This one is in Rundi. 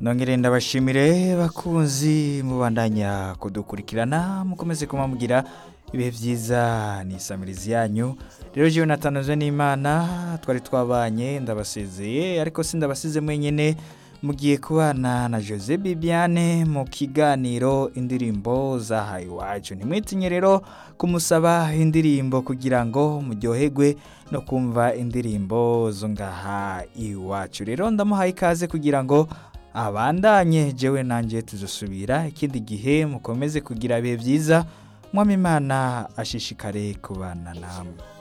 nongere ndabashimire bakunzi mubandanya kudukurikirana mukomeze kumambwira ibihe byiza ni isamirizi yanyu rero jewe natanzwe n'imana twari twabanye ndabasezeye ariko sindabasize mwenyene mugiye kubana na Jose Bibiane mu kiganiro indirimbo zahaye iwacu ntimwitinye rero kumusaba indirimbo kugira ngo muryoherwe no kumva indirimbo zo ngaha iwacu rero ndamuhaye ikaze kugira ngo abandanye jewe nanjye tuzosubira ikindi gihe mukomeze kugira ibihe byiza mwami imana ashishikare kubana namwe